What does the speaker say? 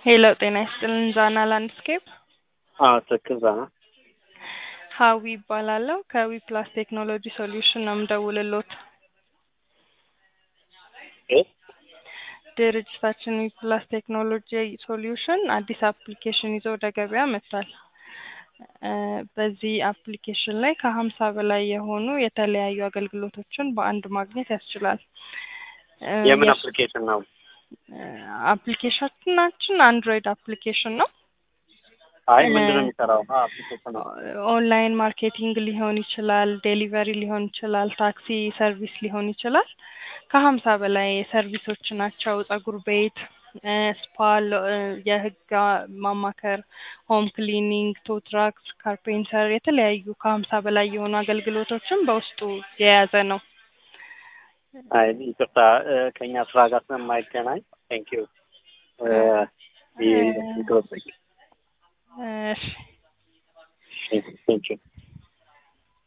ሄሎ ጤና ይስጥልን ዛና ላንድስኬፕ አዎ ትክክል ዛና ሀዊ ይባላለሁ ከዊ ፕላስ ቴክኖሎጂ ሶሉሽን ነው የምደውልሎት እ ድርጅታችን ዊ ፕላስ ቴክኖሎጂ ሶሉሽን አዲስ አፕሊኬሽን ይዞ ወደ ገበያ መጥቷል እ በዚህ አፕሊኬሽን ላይ ከሀምሳ በላይ የሆኑ የተለያዩ አገልግሎቶችን በአንድ ማግኘት ያስችላል እ የምን የስ- አፕሊኬሽን ነው? አፕሊኬሽናችን አንድሮይድ አፕሊኬሽን ነው አይ እ ምንድን ነው የሚሰራው? አ አፕሊኬሽን ነው። ኦንላይን ማርኬቲንግ ሊሆን ይችላል፣ ዴሊቨሪ ሊሆን ይችላል፣ ታክሲ ሰርቪስ ሊሆን ይችላል። ከሀምሳ በላይ ሰርቪሶች ናቸው። ጸጉር ቤት፣ እ ስፓ፣ ሎ- እ የህግ ማማከር፣ ሆም ክሊኒንግ፣ ቶትራክስ፣ ካርፔንተር የተለያዩ ከሀምሳ በላይ የሆኑ አገልግሎቶችን በውስጡ የያዘ ነው። አይ ይቅርታ እ ከእኛ ስራ ጋር ስለማይገናኝ ቴንክ ዩ እ ይህ እ ይቅርብኝ። እሺ ቴንክ ዩ